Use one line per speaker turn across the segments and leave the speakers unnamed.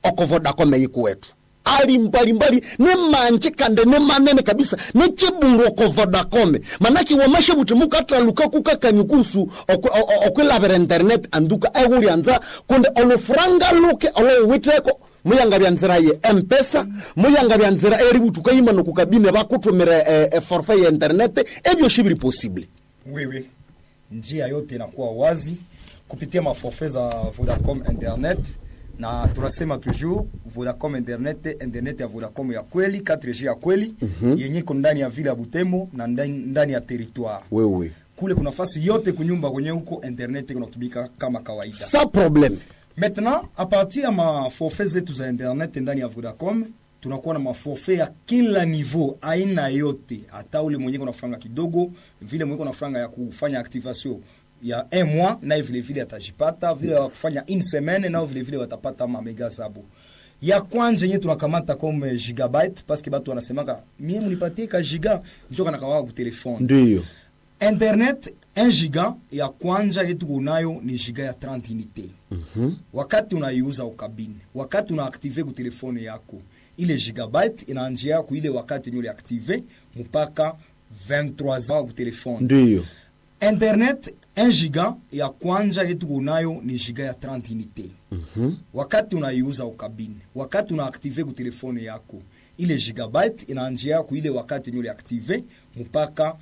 oko vodacom yikuwetu ali mbalimbali ne manje kande ne manene kabisa ne chibulu oko vodacom manaki wamashe buti mukatraluka kukakanyukusu okwilavira internet anduka ehulyanza kundi olufuranga luke olowiteko muyanga bya nzira ye mpesa muyanga bya nzira eri butuka imano kukabine bakutumira eh, eh, forfait ya internet ebyo shibiri possible
wewe njia yote inakuwa wazi kupitia maforfait za vodacom internet na tunasema toujours vodacom internet internet ya vodacom ya kweli 4g ya kweli mm-hmm. yenye iko ndani ya vile ya butembo na ndani, ndani ya territoire
wewe
kule kuna nafasi yote kunyumba kwenye huko internet kunatumika kama kawaida
sa probleme
maintenant a partir ya maforfait zetu za internet ndani ya vodacom tunakuwa na maforfait ya kila niveau aina yote hata ule mwenye kuna franga kidogo vile mwenye kuna franga ya kufanya activation ya un mois naye vile vile atajipata vile ya kufanya une semaine nao vile vile watapata mamega zabo ya kwanza yenye tunakamata comme gigabyte parce que batu wanasemaka mie munipatie ka giga njo kanakawaka ku telefone
ndiyo
internet 1 giga ya kwanza yetu kunayo ni giga ya 30 unité
mm-hmm.
wakati unaiuza ukabini wakati unaaktive ku telefone yako ile gigabyte inaanjia ku ile wakati yenye uliaktive mpaka 23 ku telefone
ndiyo
internet 1 giga ya kwanza yetu kunayo ni giga ya 30 unité
mm-hmm.
wakati unaiuza ukabini wakati unaaktive ku telefone yako ile gigabyte inaanjia ku ile wakati yenye uliaktive mpaka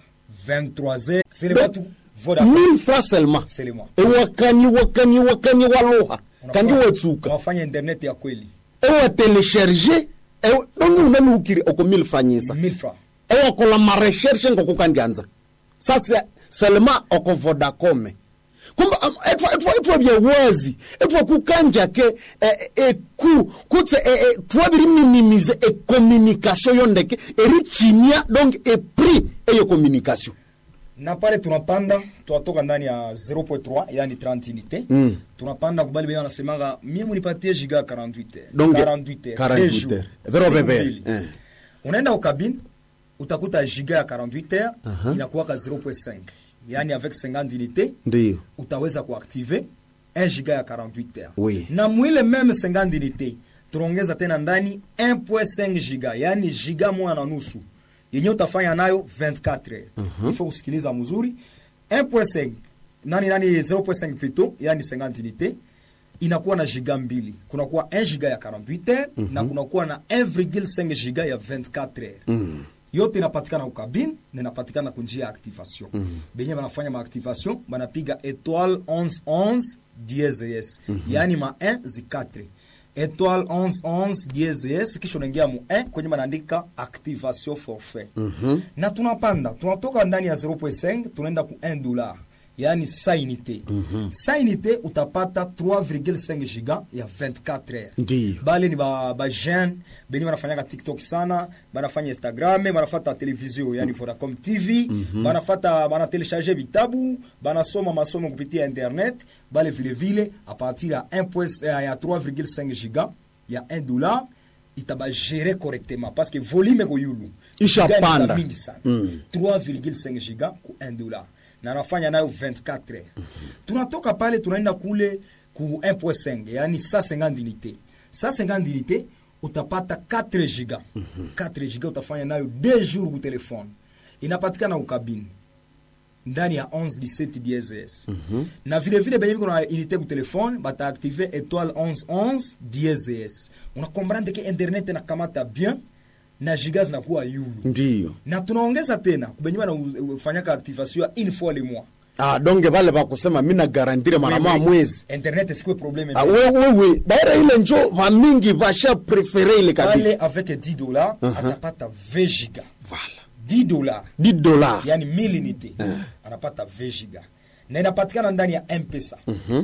23 sele
Donc,
batu Vodacom
mille fois seulement
sele moi
ewakani wakani wakani waluha kandi
Unafanya-
wetsuka
unafanya internet ya kweli
ewatelesherge donge unanuukiri oko mille franyisa
1000 francs
ewakola mareshershe ngokukandyanza sasa selema oko vodacome kumba um, etwa etwa etwa byewazi etwa kukanjake eh, eku kutse eh, eh, twabiri minimize ecommunication yondeke erichimia donc epris eyo communication
na pale tunapanda tunatoka ndani ya 0.3 yani 30 unité
Mm.
tunapanda kubali benye wanasemanga mie munipatie giga ya 48 heures
Donc,
48 heures
48
deux jours,
heures. Vero
siku
bebe.
mbili.
Eh.
unaenda ukabine utakuta giga ya 48 heures
Aha.
inakuwaka 0.5 yani avec 50 unité
ndiyo
utaweza kuactive 1 giga ya 48 heures
Oui.
na mwile meme 50 unité tunaongeza tena ndani 1.5 giga yani giga moja na nusu yenye utafanya nayo 24 heures uh-huh. ifo kusikiliza mzuri 1.5 nani nani 0.5 plutôt yani 50 unité inakuwa na giga mbili kunakuwa 1 giga ya 48 heures mm-hmm. na kunakuwa na 1,5 giga ya 24 heures
mm.
yote inapatikana ukabine na inapatikana kunjia ya activation mm -hmm. benye banafanya maactivation banapiga étoile 1111 dieses mm -hmm. yaani ma 1 zi 4 étoile 1111 dieses kisha unaingia mu 1 kwenye banaandika activation forfait mm -hmm. na tunapanda tunatoka ndani ya 0.5 tunaenda ku 1 dollar yaani sa unité mm -hmm. sa unité utapata 3,5 giga ya 24 heures
ndiyo
bale ni ba, ba jeune benye banafanyaka tiktok sana banafanya instagram banafata televizio yani vodacom tv mm -hmm. banafata banatelecharge vitabu banasoma masomo kupitia internet bale vilevile a partir ya 1 point- eh, ya 3,5 giga ya 1 dollar itabagere correctement parce que volume ko yulu
Ishapanda.
Giga ni za mingi sana
Mm.
3,5 giga ku 1 dollar na nafanya nayo 24 heures tunatoka pale tunaenda kule ku 1.5 yani 150 unité 150 unité utapata 4 giga 4 giga utafanya nayo 2 jours ku telefone inapatikana ukabini ndani ya 11 17 DSS na vile vile benye biko na unité ku telefone bataaktive étoile 1111 DSS unakomprendre ke internet inakamata bien na giga zinakuwa yulu
ndiyo
na tunaongeza tena kubenye banafanyaka activation ya une fois le mois
ah, donge vale vakusema mina garantire mara moja mwezi
internet sikuwe probleme
ah, wewewe baira ile njo vamingi vasha prefere ile
pale
kabisa
avec 10 dollars atapata 20 giga
vala
10 dollars
10 dola
yani 1000 unité anapata 20 giga na inapatikana ndani ya mpesa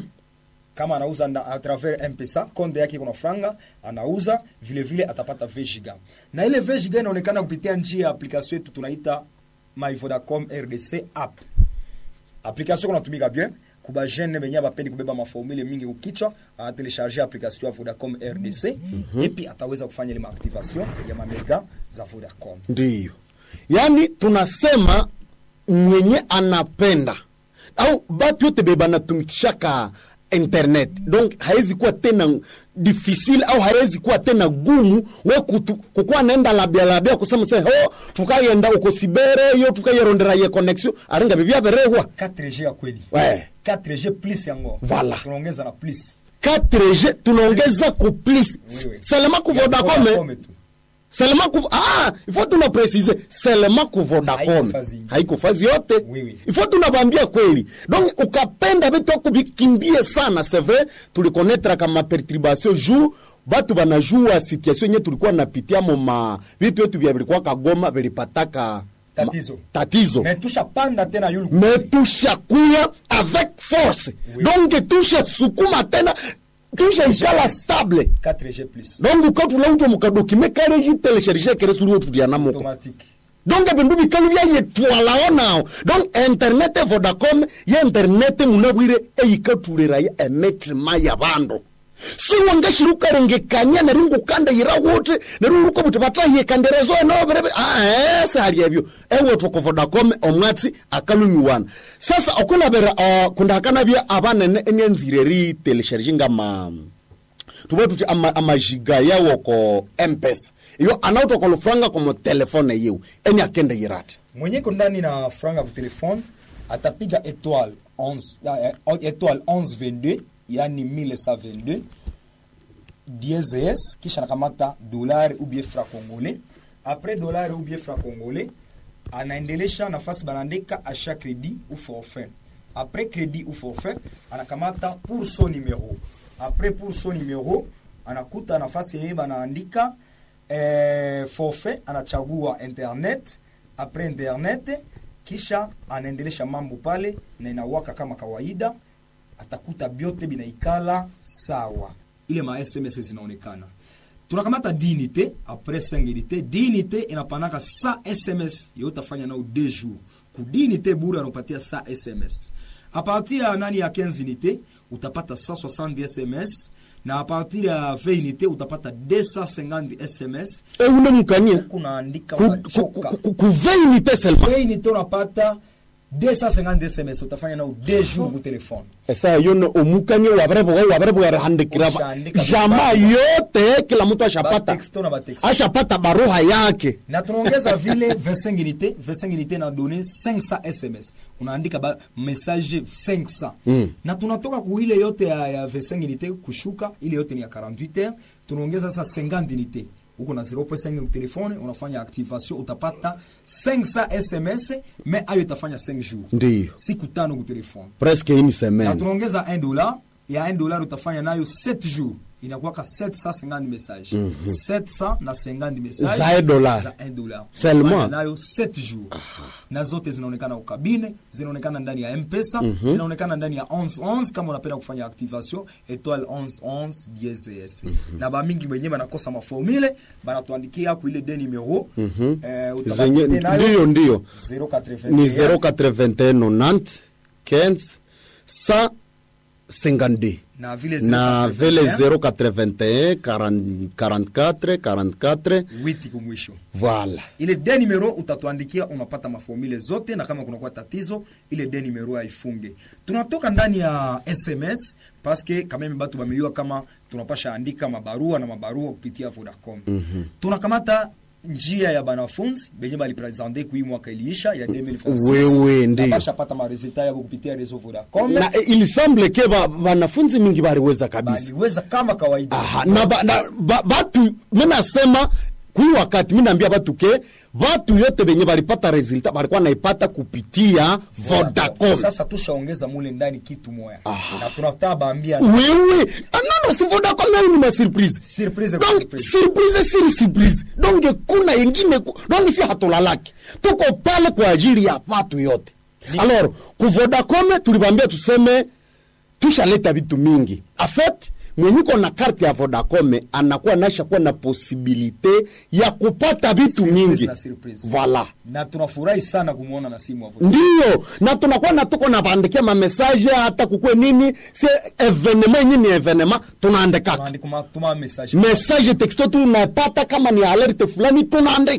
kama anauza na, a travers mpesa konde yake kuna franga anauza vile vile atapata 20 giga na ile 20 giga inaonekana kupitia njia ya application yetu tunaita my vodacom rdc app application kunatumika bien kuba jeune benye bapendi kubeba maformule mingi kukichwa anatelecharge application ya vodacom rdc epi ataweza kufanya ile maactivation ya mamega za vodacom
ndiyo yaani tunasema mwenye anapenda au batu yote be banatumikishaka internet donc hawezi kuwa tena difficile au hawezi kuwa tena gumu we kutu- kukuwa naenda labia labia kusema se ho tukayenda uko sibere yo tukayerondera ye connexion aringa bibia berehwa
4G ya kweli
Ouais.
4G plus yango
Voilà.
tunaongeza na plus
4G tunaongeza ku plus
Oui, oui.
seulement ku
Ya
Vodacom
Vodacom tu.
seulement ku ah il faut tuna préciser seulement ku Vodacom
Haiko fazi.
haiko fazi yote
Oui, oui.
il faut tunabambia kweli donc ukapenda vitu ako vikimbie sana c'est vrai tulikonnetra kama perturbation jour batu banajua situation yenye tulikuwa napitia moma vitu yetu vya vilikuwa kagoma vilipataka
Tatizo.
ma- tatizo
mais tushapanda tena yulu
me tushakuya avec force
Oui.
donc tushasukuma tena tushaikala stable
4G plus
donc ukatulauta mukadokime kareji telesherishe kere suri otulianamuko
automatique
donc ebindu bikalu byayetwalao nao donc internet vodacom ye internet munabwire eyikatuliraya emitima ya bandu siwangashiri ukarengekania neri ngukanda yira wuti neri uruko buti batahiyekanderezo enobirebe aese hali ebyo ewethu vodacom omwatsi akalumiwana sasa okulabira uh, kundakanabya abanene enyanzire ri telesherishe ngama tuve tuti ama- amajiga yawo ko mpesa iyo anautoka lufranga komo telefone yiwe eni akende yirati
mwenye ko ndani na franga ku telefone atapiga étoile 11 eh, eh, étoile 1122 yani 1122 diezes kisha nakamata dolari ou bien franc congolais après dolari ou bien franc congolais anaendelesha nafasi banaandika achat crédit ou forfait après crédit ou forfait anakamata pour son numéro après pour son numéro anakuta nafasi yenye banaandika eh, forfait anachagua internet après internet kisha anaendelesha mambo pale na inawaka kama kawaida atakuta byote binaikala sawa ile ma sms zinaonekana tunakamata dinite apres 5 unité dinite inapanaka sa sms yo utafanya nao 2 jours ku dinite bure anapatia sa sms a partir ya nani ya 15 unité utapata 160 sms na a partir ya 20 unité utapata 250 sms
eune mukania
kunaandika
Ku- ku-
unachoka
ku- ku- kuveinite selma
Bei unité unapata 250 sms utafanya nao 2 jours ku telefone
esa yone omukania wabareboga wabareboga handikira
Ushaandika
jamaa
vibaya.
yote kila mtu ashapata
Batexto na batexto.
ashapata baruha yake
na tunaongeza vile 25 unité 25 unité na donné 500 sms unaandika ba message 500
Mm.
na tunatoka ku ile yote ya, ya 25 unité kushuka ile yote ni ya 48 heures tunaongeza sasa 50 unité uko na 0.5 ku telefone unafanya activation utapata 500 sms mais ayo itafanya 5 jours
ndiyo
siku tano ku telefone
presque une
na
semaine
tunaongeza 1 dollar ya 1 dollar utafanya nayo 7 jours inakuwaka 750 message 700 na 50 message
Za 1 dollar.
za 1 dollar
Seulement.
Unafanya nayo 7 jours na zote zinaonekana ukabine zinaonekana ndani ya mpesa zinaonekana ndani ya 1111 kama unapenda kufanya activation étoile 1111 DSS na bamingi wenyewe banakosa maformule banatuandikia ku ile de numero eh,
zenye
utabapite nayo
ndiyo ndiyo
081
ni 081 90 152
na vile
na
081,
vile 081 40 44 44
witi kumwisho
voilà
ile de numero utatuandikia unapata maformule zote na kama kunakuwa tatizo ile de numero haifunge tunatoka ndani ya sms paske kameme batu bameliwa kama tunapasha andika mabarua na mabarua kupitia vodacom mm-hmm. tunakamata njia ya banafunzi benye balipresente kui mwaka iliisha ya 2026.
Wewe, ndiyo.
Napasha pata maresultat yabo kupitia reseau vodacom
na eh, il semble ke ba- wanafunzi mingi baliweza kabisa
baliweza kama kawaida
Aha, na, ba, na ba, batu minasema kui wakati minaambia batu ke batu yote benye balipata resultat balikuwa naipata kupitia vodacom
sasa tushaongeza mule ndani kitu moya na tunataka baambia
wewe ah, non, non, si vodacom nayo ni masurprise
Surprise kwa
donc
surprise.
surprise siri surprise donc kuna yengine ku- donc si hatulalaki tuko pale kwa ajili ya watu yote alors ku vodacom tulibambia tuseme tushaleta vitu mingi afet mwenyiko na karte ya vodacom anakuwa nasha kuwa na posibilite ya kupata vitu
Surprise
mingi
na surprise.
voilà
na tunafurahi sana kumwona na simu ya Vodacom.
ndiyo na tunakuwa na tuko na bandikia mamesaje hata kukwe nini si evenema yenye ni evenema tunaandikaka
Tunaandika ma- tuma message
message texto tunapata kama ni alerte fulani tunaandika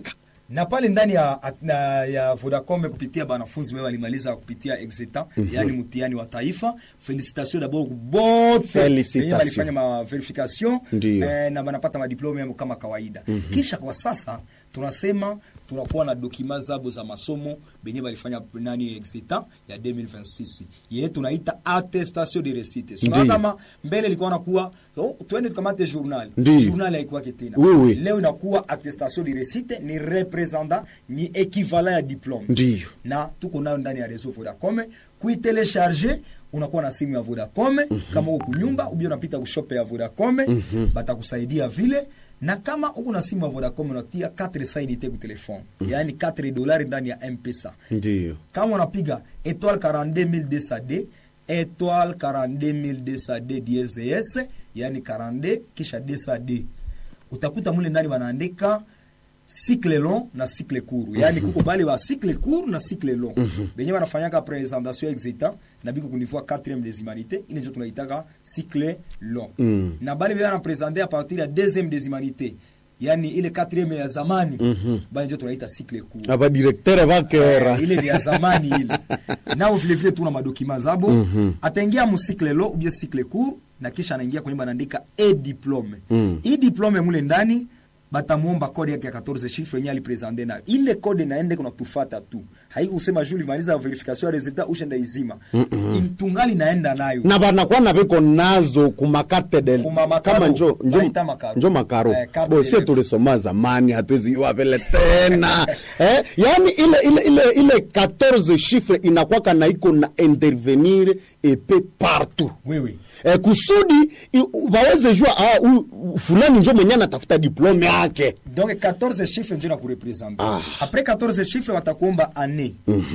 na pale ndani ya, na, ya Vodacom kupitia banafunzi wao walimaliza kupitia exetan yani mtihani wa taifa. Felicitation d'abord bote
Felicitation.
wenye walifanya ma verification
Ndiyo.
eh, na banapata madiplome yao kama kawaida. Kisha kwa sasa tunasema tunakuwa na dokima zabo za masomo benye balifanya nani exetan ya 2026 yeye tunaita attestation de réussite. Sio
Ndiyo.
kama mbele ilikuwa nakuwa oh, twende tukamate journal.
Ndiyo.
Journal haikuwa tena.
Oui, oui.
Leo inakuwa attestation de réussite ni representant ni equivalent ya diplome
ndiyo
na tuko nayo ndani ya reseau Vodacom. Kuitelecharge unakuwa na simu ya Vodacom kama uko kunyumba ubia unapita kushope ya Vodacom batakusaidia vile, na kama uko na simu ya Vodacom unatia 4 sainite ku telefone yaani 4 dolari ndani ya M-Pesa.
ndiyo
Kama unapiga étoile 42200D étoile 42200D DSS yani 42 kisha 200D utakuta mule ndani wanaandika cycle long na cycle court yani kuko pale wa cycle court na cycle long benye wanafanyaka présentation exita na biko kunivua 4e des humanités ile ndio tunaitaka cycle long
Mm.
na bale bia na présenter à partir ya 2e des humanités yani ile 4e ya zamani bale ndio tunaita cycle court
abadirektere bakera
Eh, ile ni ya zamani ile nao vile vile tuna madokima zabo ataingia mu cycle lo ubie cycle court na kisha anaingia kwenye banaandika e diplome
Mm.
hii diplome mule ndani batamuomba kode yake ya 14 chiffre yenye alipresente nayo ile kode naende kuna tufata tu haikusema juu limaliza verification ya resultat ushenda izima tungali naenda nayo
na banakuwa na biko nazo kumakate del
Kuma makaro.
kama njo njo,
Baita makaro.
njo makaro
Eh, carte
bo
de
sie
ref.
tulisoma zamani hatuwezi iwa vile tena eh, yani ile ile ile ile 14 chiffre inakwaka na iko na intervenir epe partout
wewe
eh, kusudi i- waweze jua ah, huyu fulani njo mwenye anatafuta diplome yake
donc 14 chiffre ndio na kurepresente
Ah.
après 14 chiffre watakuomba année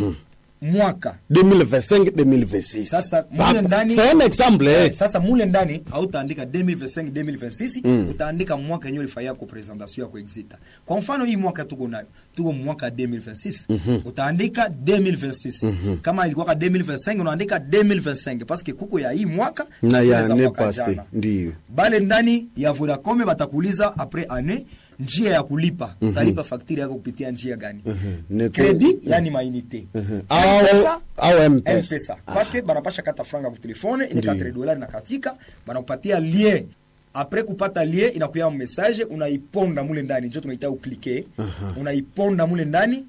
mwaka
2025 2026
Sasa, mule
Hapa.
ndani-
c'est un exemple eh.
Eh, sasa mule ndani hautaandika 2025 2026 utaandika mwaka yenyewe ulifanyia ko presentation yako exita kwa mfano hii mwaka tuko nayo tuko mwaka 2026 utaandika 2026 kama ilikuwa 2025 unaandika 2025 parce que kuko ya hii mwaka
na
zile
ya
za
ne
mwaka
passé
jana.
ndiyo
bale ndani ya Vodacom batakuuliza après année njia ya kulipa utalipa fakturi yako kupitia njia gani
Ne-
credit yani mainite
Au-
M-Pesa,
au M-Pesa.
M-Pesa. parce que banapasha kata franga ku telefone ile
Ndiyo.
4 dolari na katika banakupatia lien apres kupata lien inakuya message unaiponda mule ndani njo tunaita uklike unaiponda mule ndani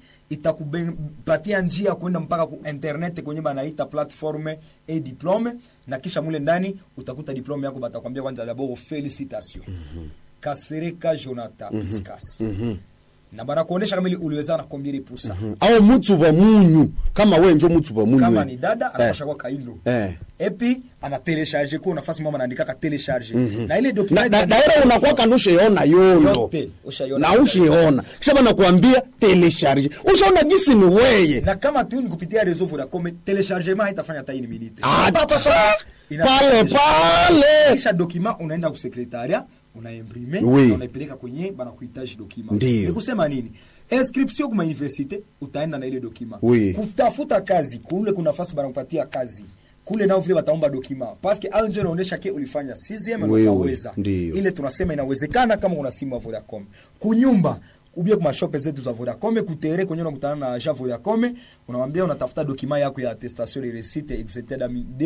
itakupatia njia ya kwenda mpaka ku internet kwenye banaita platforme e diplome na kisha mule ndani utakuta diplome yako batakwambia kwanza dabord felicitation kasereka jonathan piscas na banakuonesha kama ili uliweza na combien de pourcent
au mutu wa munyu kama we njo mutu wa munyu
kama
we.
ni dada
Eh.
anapasha kwa kailo
Eh.
epi ana telecharge ko nafasi mama anaandika ka telecharge na ile
na,
document
na, daira unakuwa kando ushaona yolo
Yote, ushaiona.
na ushaona kisha banakuambia telecharge ushaona gisi ni weye
na kama tu ni kupitia réseau Vodacom telechargement haitafanya hata ini minute
Ah,
Pa, pa, pa. Ina-
pale pale
kisha document unaenda ku secretariat unaimprime
Oui.
na unaipeleka kwenye bana kuhitaji document
Ndiyo.
ni kusema nini inscription kwa universite utaenda na ile document
Oui.
kutafuta kazi kule kuna nafasi bana kupatia kazi kule nao vile wataomba document parce que au ndio inaonyesha ke ulifanya 6e na
Oui, oui.
utaweza
Ndiyo.
ile tunasema inawezekana kama una simu ya Vodacom kunyumba ubie kuma shope zetu za Vodacom kutere kwenye unakutana na agent Vodacom unamwambia unatafuta document yako ya attestation de réussite etc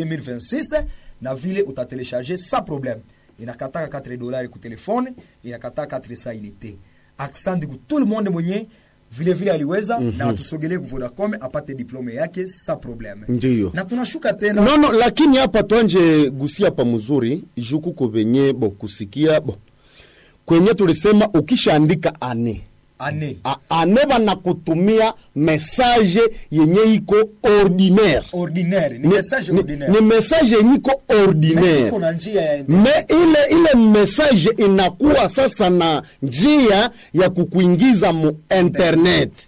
2026 na vile utatelecharger sans problème inakataka 4 dollars ku telefone inakataka 4 sa unité accent ku tout le monde mwenye vile vile aliweza na atusogelee ku Vodacom apate diplome yake sans problème
Ndiyo.
na tunashuka tena
no, no, lakini hapa twanje gusia pa mzuri juku ko venye bo kusikia bo kwenye tulisema ukishaandika ane
ane
A- ane banakutumia message yenye iko ordinaire
ordinaire ni message
ni,
ordinaire
ni message yenye iko
Na
ordinaire
iko na njia ya internet.
me ile ile message inakuwa sasa na njia ya kukuingiza mu internet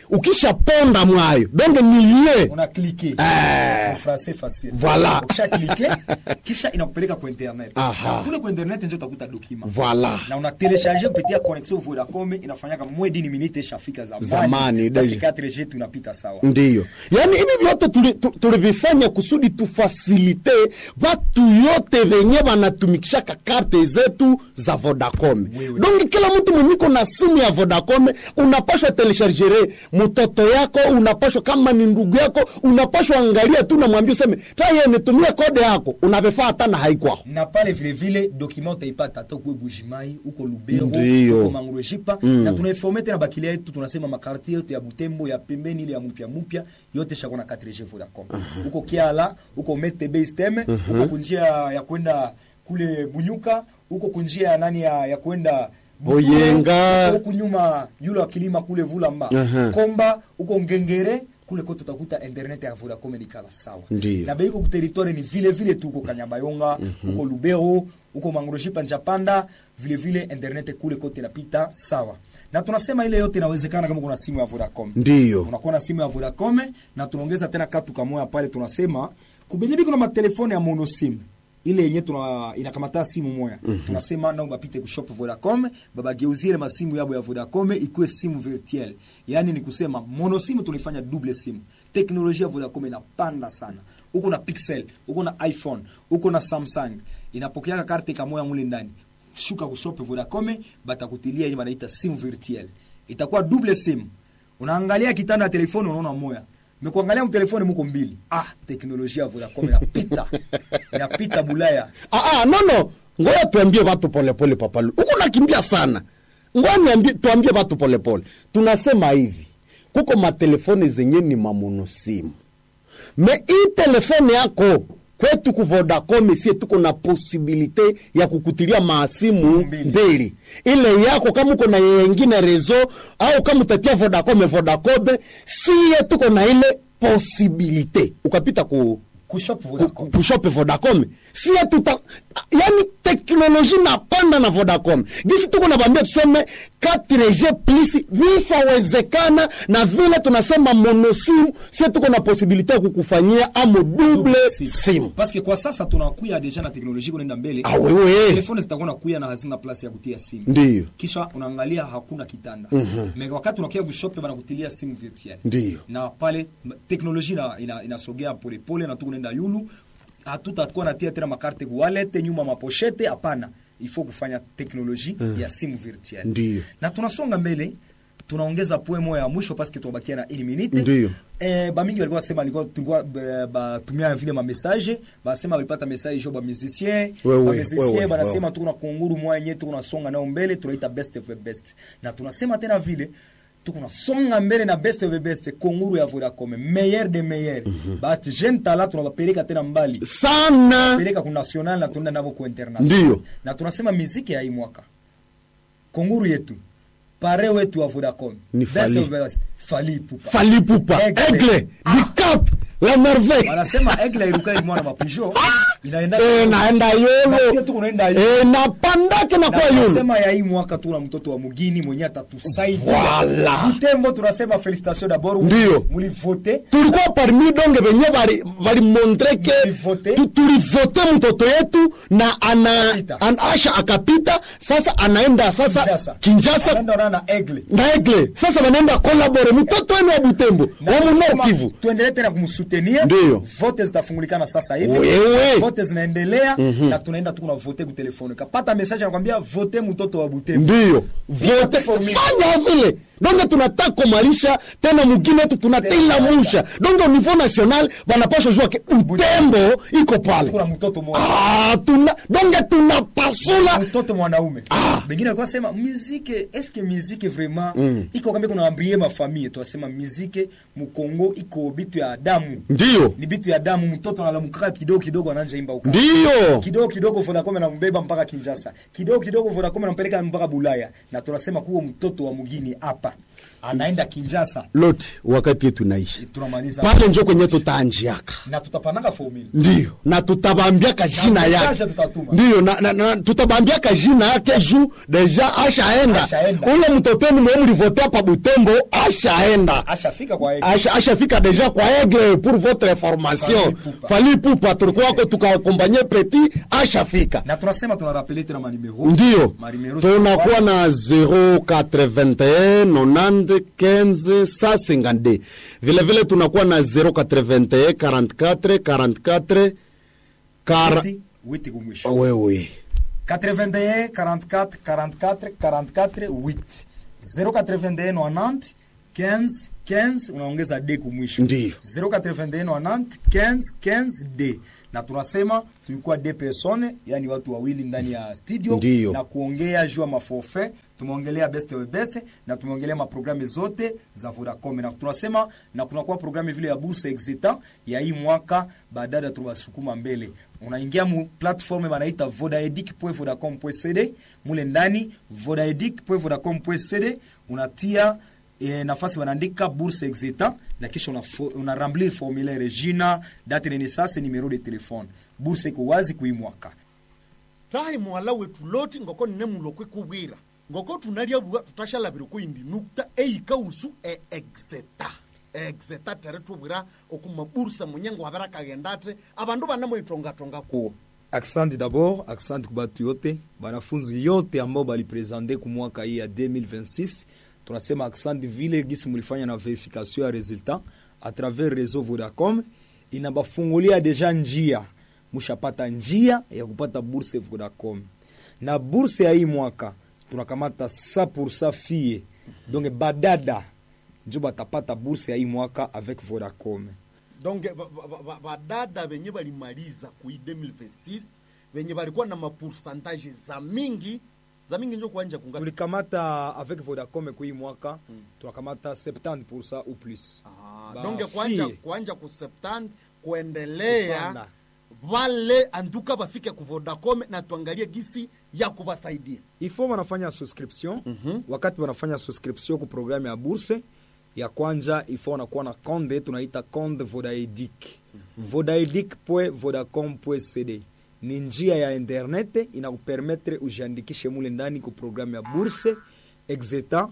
ukishaponda mwayo donge nilie
una cliquer
Eh.
en français facile
Voilà.
ukisha cliquer kisha inakupeleka kwa internet
Aha.
Na kule kwa internet ndio utakuta document
Voilà.
na una telecharger kupitia connexion Vodacom inafanyaka moins d'une minute ishafika zamani
Zamani,
parce que
deja.
4G tunapita sawa
ndiyo yaani hivi vyote tuli- tu- tulivifanya kusudi tufasilite vatu yote venye vanatumikishaka karte zetu za vodacom
Wewe.
donge kila mtu mwenyiko na simu ya vodacom unapashwa telechargere mtoto yako unapashwa kama ni ndugu yako unapashwa angalia tu namwambia useme taye nitumie kode yako unavifaa hata na haikwao
na pale vile vile document utaipata hata kuwe Bujimai uko Lubero
Ndiyo.
uko Mangurejipa na tunaiforme tena bakilia yetu tunasema makartie yote ya Butembo ya pembeni ile ya mpya mpya yote shakona 4G Vodacom uko Kiala uko Mete Base Teme uko kunjia ya kwenda kule Bunyuka uko kunjia ya nani ya, ya kwenda Buturo,
Boyenga.
uko huku nyuma yule wa kilima kule Vulamba
Aha.
Komba uko Ngengere kule kote utakuta internet ya Vodacom ni kala sawa
Ndiyo.
na beiko kuteritware ni vile vile tu uko Kanyabayonga uko Lubero uko Mangroshipa Njapanda vile vile internet kule kote napita sawa na tunasema ile yote inawezekana kama kuna simu ya Vodacom
ndiyo
unakuwa na simu ya Vodacom na tunaongeza tena katu kamoya pale tunasema kubenyebi kuna matelefone ya mono sim ile yenye tuna inakamata simu moya tunasema nao bapite kushop Vodacom babageuzie ile masimu yabo ya Vodacom ikuwe simu virtuel yani ni kusema mono simu tunaifanya double simu teknolojia ya Vodacom inapanda sana uko na Pixel uko na iPhone uko na Samsung inapokeaka karte kamoya mule ndani shuka kushop Vodacom batakutilia yenye wanaita simu virtuel itakuwa double simu unaangalia kitanda ya telefoni unaona moya mekuangalia mtelefoni muko mbili ah teknolojia ya Vodacom inapita inapita bulaya
Ah, ah, no no ngoja tuambie watu polepole papalu huko nakimbia sana ngoja niambie tuambie watu polepole tunasema hivi kuko matelefoni zenye ni mamonosimu me hii telefone yako kwetu ku Vodacom sie tuko na posibilite ya kukutilia maasimu
Simu mbili.
mbili ile yako kama uko na yengine rezo au kama utatia Vodacom Vodacom sie tuko na ile posibilite ukapita ku
kushop
ku-
Vodacom
kushope Vodacom sie tuta yani teknoloji napanda na Vodacom gisi tuko na bambia tuseme 4G plus vishawezekana na vile tunasema monosim sie tuko na posibilite ya kukufanyia amo double sim
parce que kwa sasa tunakuya deja na teknolojia kunaenda mbele
Ah, wewe.
telefoni zitakuwa nakuya na hazina place ya kutia simu
Ndiyo.
kisha unaangalia hakuna kitanda mm-hmm. wakati unakia kushope banakutilia simu virtuel
Ndiyo.
na pale m- teknolojia ina- ina- inasogea polepole na tukunaenda yulu hatutakuwa natia tena makarte kuwalete nyuma maposhete hapana ifo kufanya teknoloji ya simu virtuel
Ndiyo.
na tunasonga mbele tunaongeza poe moya ya mwisho paske tunabakia na une minute
Ndiyo.
Eh, bamingi walikuwa wasema walikuwa tulikuwa eh, batumia vile ma message basema walipata message jo ba musicien
Wewe,
ba musicien
wewe,
banasema
wewe.
tuko na kunguru moya yenyewe tuko nasonga nao mbele tunaita best of the best na tunasema tena vile tuko nasonga mbele na best of the best kunguru ya Vodacom meilleur de meilleur but jeune talent tunawapeleka tena mbali
sana
peleka ku national na tunaenda navo ku international
Ndiyo.
na tunasema muziki ya hii mwaka kunguru yetu pare wetu wa Vodacom
Ni
best
Fally.
of the best Fally Ipupa
falipupa
Aigle.
aigle
Ah.
bicap la merveille
wanasema egle irukai mwana mapijo inaenda
Eh, naenda
Na sisi
yolo
tuko naenda yolo.
Eh, napandake na
na
kwa yolo
tunasema ya hii mwaka tuna mtoto wa mugini mwenye atatusaidia
Voilà.
Butembo tunasema felicitation d'abord
Ndiyo.
mulivote
tulikuwa parmi donge venye bali- balimontre ke
Tulivote.
tu- tulivote mtoto yetu na ana,
Akapita.
an, asha akapita sasa anaenda sasa
Kinshasa
kinjasa
anaenda na egle
na egle sasa wanaenda kolabore mtoto wenu wa butembo
Na
wa
tunasema
munor kivu
tuendelee tena kumsutenir
Ndiyo.
vote zitafungulikana sasa hivi
Wewe.
vote zinaendelea na tunaenda tu kuna vote kutelefoni kapata message anakwambia vote mtoto wa Butembo
ndiyo vote
formule.
fanya vile donge tunataka kumalisha tena mugine wetu tunatila
Tena.
musha donge au niveau national banapasha jua ke butembo iko pale
kuna mtoto mmoja
ah, tuna, donge tunapasula
mtoto mwanaume
Ah.
bengine alikuwa sema muzike eske muzike vraiment iko kama kuna ambrie ma famille tunasema muzike mukongo iko bitu ya damu
ndiyo
ni bitu ya damu mtoto analamukaka kidogo kidogo anaanza imba uka
ndiyo
kidogo kidogo Vodacom anambeba mpaka Kinshasa, kidogo kidogo Vodacom anampeleka mpaka Bulaya, na tunasema kuwa mtoto wa mugini hapa anaenda kinjasa
lote wakati yetu naishi
tunamaliza
pale njo kwenye tutaanjiaka
na tutapananga formula
ndiyo na tutabambiaka jina
message
yake
tutatuma.
ndiyo na, na, na, tutabambiaka jina yake juu deja ashaenda
Ashaenda.
ule mtotoni mwe mlivotea pa butembo ashaenda
ashafika kwa yeye.
Asha- ashafika deja kwa aigle pour votre information
Fally Ipupa.
fali pupa tulikuwa wako tukakompanye petit ashafika
na tunasema tunarapele tena manimero
ndiyo
Manimero
tunakuwa na 081 90 15 152 vilevile tunakuwa na 081 44 44 kara...
Witi- witi kumwisho
wewe
81 44 44 44 8 081 90 15 15 unaongeza d kumwisho
Ndiyo.
081 90 15 15 d na tunasema tulikuwa d persone yani watu wawili ndani ya studio
Ndiyo.
na kuongea juu ya maforfait tumeongelea best we best na tumeongelea maprogramu zote za Vodacom na tunasema na kunakuwa programu vile ya bourse exita ya hii mwaka baadaye tunawasukuma mbele unaingia mu platform banaita vodaedic.vodacom.cd mule ndani vodaedic.vodacom.cd unatia E, nafasi wanaandika bourse exita na kisha una, una remplir formulaire jina date de naissance numero de telefone bourse iko wazi kuimwaka
tahi mwala wetu loti ngoko nine mulokwe kubwira ngoko tunalyabua tutashalabira kuindi nukta eika usu e exeta exeta tere tubwira okumabursa munyengo wabera kagendate abandu banamoitongatonga kuwo
Asante d'abord, asante kubatu yote banafunzi yote ambao balipresente ku mwaka hii ya 2026. Tunasema asante vile gisi mulifanya na verification ya resultat a travers réseau Vodacom, inabafungulia deja njia, mushapata njia ya kupata bourse Vodacom. Na bourse ya hii mwaka tunakamata 100% fie, donc badada njo batapata bourse ya hii mwaka avec Vodacom.
donc ba- ba- ba- ba- badada benye balimaliza kui 2026 benye balikuwa na mapoursantage za mingi za mingi njo kuanja kungapi
tulikamata avec vodacom kui mwaka tunakamata 70 ou plus
Ah,
Ba
donc kuanja,
fie.
kuanja ku 70 kuendelea
Kupanda.
vale anduka bafike ku Vodacom na tuangalie gisi ya kubasaidia
ifo wanafanya subscription wakati wanafanya subscription ku programme ya bourse ya kwanja ifo wanakuwa na konde tunaita konde vodaedic vodaedic.vodacom.cd ni njia ya internet inakupermetre ujiandikishe mule ndani ku programme ya bourse exetan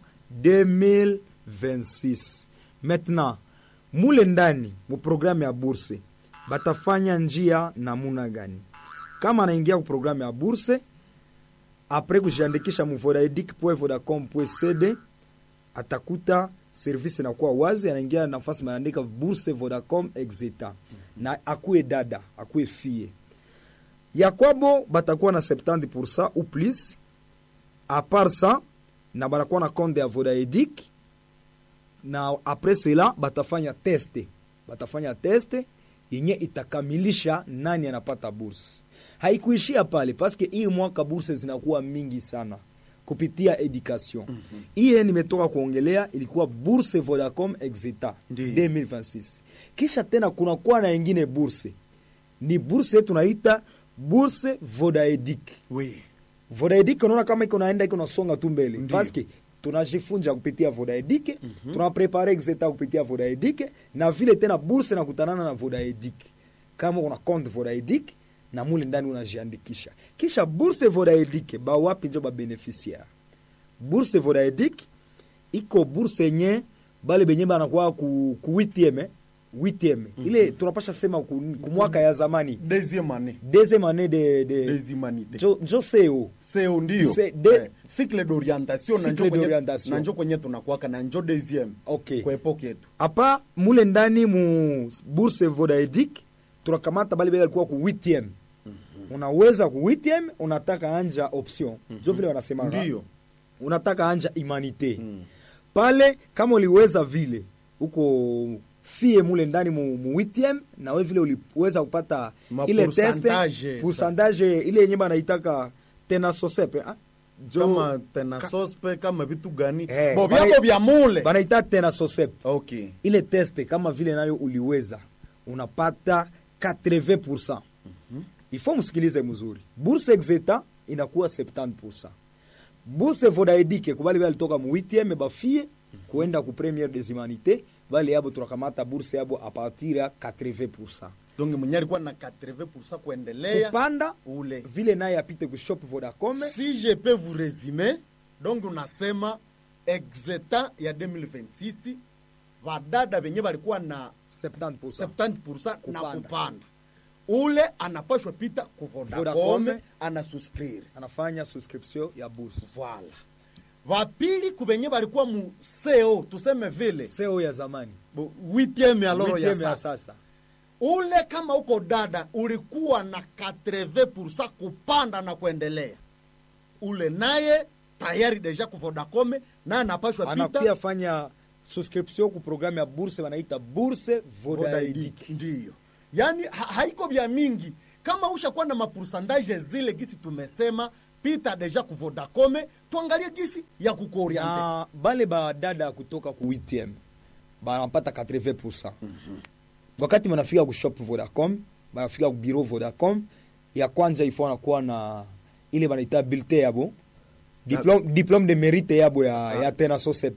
2026 maintenant mule ndani mu programme ya bourse batafanya njia namuna gani kama anaingia ku programme ya bourse apres kujiandikisha mu vodaedic.vodacom.cd atakuta service inakuwa wazi, anaingia nafasi maandika bourse Vodacom exita na akuwe dada akuwe fie ya kwabo batakuwa na 70% ou plus a part ça na banakuwa na compte ya Vodaedic na apres cela batafanya teste batafanya teste yenye itakamilisha nani anapata burse haikuishia pale paske hii mwaka burse zinakuwa mingi sana kupitia education hiye mm-hmm. nimetoka kuongelea ilikuwa burse vodacom exeta
Ndiyo.
2026 kisha tena kunakuwa na ingine burse ni burse tunaita burse vodaedic
oui.
vodaedic unaona kama iko naenda iko nasonga tu mbele
Ndiyo.
paske tunajifunza kupitia vodaedic mm-hmm. tunaprepare exeta kupitia vodaedic na vile tena burse nakutanana na vodaedic kama una compte vodaedic na mule ndani unajiandikisha kisha burse vodaedic bawapi njo babeneficiaire burse vodaedic iko burse yenye bale benye banakuwa ku, ku 8 8 ile tunapasha sema ku, ku mwaka ya zamani
deuxième année
deuxième année de, de
deuxième année
njo, njo seo
seo ndio
Se- de-
eh, cycle d'orientation na
Cycle
njo kwenye-
d'orientation.
na njo kwenye tunakwaka na njo deuxième
Okay.
kwa epoke yetu
apa mule ndani mu bourse vodaedic tunakamata bale bale alikuwa ku 8 unaweza ku 8 unataka anja option jo vile wanasema
Ndiyo.
unataka anja humanite pale kama uliweza vile uko fie mule ndani mu, mu 8 na we vile uliweza kupata
Ma
ile
pourcentage.
teste pourcentage ile yenye banaitaka tena sosepe ah? Jo-
kama tena sospe kama vitu gani
Eh,
bo
bana-
vyako vya mule
banaita tena sosepe
okay
ile teste kama vile nayo uliweza unapata 80 ifo msikilize mzuri bourse exeta inakuwa 70 bourse vodaedike kubali bale alitoka mu 8 bafie kuenda ku première des humanités bale yabo tunakamata bourse yabo a partir ya 80
donc mwenye alikuwa na 80 kuendelea
kupanda
ule
vile naye apite ku shop vodacom
si je peux vous résumer donc unasema exeta ya 2026 vadada venye valikuwa na
70
70% na
Kupanda.
kupanda ule anapashwa pita ku Vodacom
Vodacom.
anasuscrire
anafanya subscription ya bourse
voilà vapili kuvenye valikuwa mu seo tuseme vile
seo ya zamani
bu- huitieme ya loro ya
Huitieme ya
sasa
sasa
ule kama uko dada ulikuwa na 80% kupanda na kuendelea ule naye tayari deja ku Vodacom naye anapashwa
anakuya
pita
fanya subscription ku programme ya bourse wanaita bourse vodaedic
Vodaidic. ndiyo yaani ha haiko vya mingi kama ushakuwa na mapursandaje zile gisi tumesema pita deja ku Vodacom tuangalie gisi ya kukuoriente
na bale badada kutoka ku 8 banapata 80 wakati banafika ku shop vodacom banafika ku bureau vodacom ya kwanza ifo anakuwa na ile banaita bilte yabo diplome, diplome de mérite yabo ya, ya tena sosep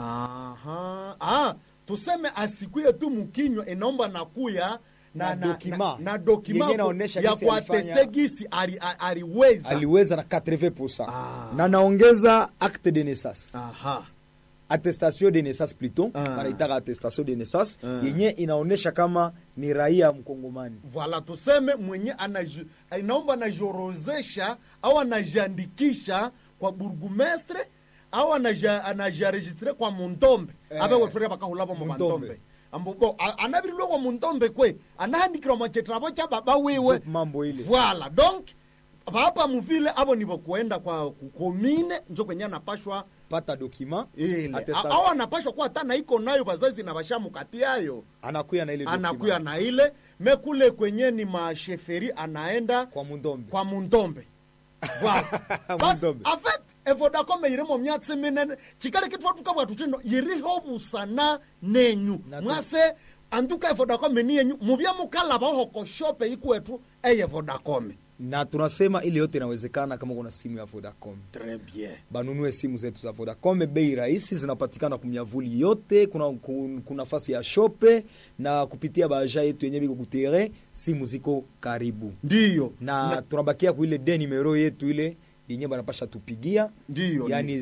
Aha. Ah, tuseme asikuye tu mukinywa inaomba nakuya na,
Na
na,
dokima.
na, na dokima
Yenye
ku-
inaonesha
ya
gisi
kuateste
alifanya-
gisi ali- a- aliweza
aliweza na 80
Ah.
na naongeza acte de naissance
Aha.
attestation de naissance plutôt
Ah.
banaitaka attestation de naissance
Ah.
yenye inaonesha kama ni raia mkongomani
Voilà, tuseme mwenye anaji- inaomba anajiorozesha au anajiandikisha kwa burgumestre au anaja- anajiaregistre kwa mundombe
Eh.
abe wetwere bakahulabo mu
Mundombe.
bandombe ambobo anabirilwe kwa mundombe kwe anahandikirwa mwachetrabo cha baba wiwe
Njo mambo ile.
voilà donc baba muvile abo nibo kuenda kwa kukomine njo kwenye anapashwa
pata dokima
ile
attestation.
au anapashwa kuwa hata na iko nayo bazazi na bashamukati yayo
anakuya na ile document.
anakuya na ile mekule kwenye ni masheferi anaenda
kwa mundombe
kwa mundombe Voilà. Bas,
Mundombe.
en fait evodacom irimo myatsi minene chikale kitwa tukabwa tutino yiriho busana nenyu
Na tu-
mwase anduka evodacom ni yenyu mubya mukala bahoko shope ikwetu eye vodacom
na tunasema ile yote inawezekana kama kuna simu ya vodacom
très bien
banunue simu zetu za vodacom bei rahisi zinapatikana kumyavuli yote kuna, kuna, kuna nafasi ya shope na kupitia baja yetu yenye biko kutere simu ziko karibu
ndiyo
na, tunabakia kuile de numero yetu ile yenye banapasha tupigia
ndiyo
yani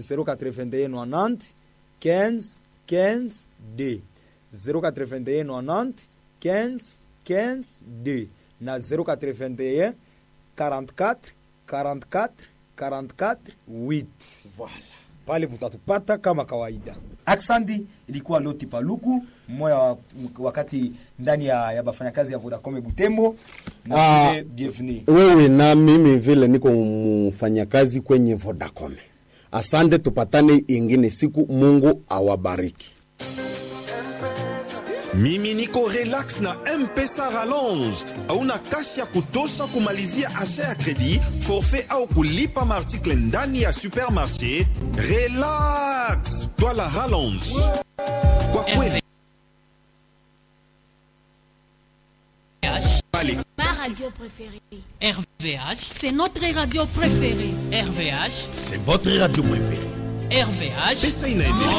081 15 15 d 081 15 15 d na 081 44 44 44 8
voilà
pale mutatupata kama kawaida
aksandi ilikuwa loti paluku mmoja wa, wakati ndani ya, ya bafanyakazi ya vodacom butembo na
Ah.
vile bienvenue
wewe na mimi vile niko mfanyakazi kwenye Vodacom. Asante, tupatane ingine siku. Mungu awabariki.
mimi niko relax na mpesa rallonge hauna kasi ya kutosha kumalizia asha ya kredi forfait au kulipa maartikle ndani ya supermarché relax twala rallonge kwa kweli pale
Ma radio préférée.
RVH,
C'est notre radio préférée.
RVH,
c'est votre radio préférée
RVH.
pesa inaendelea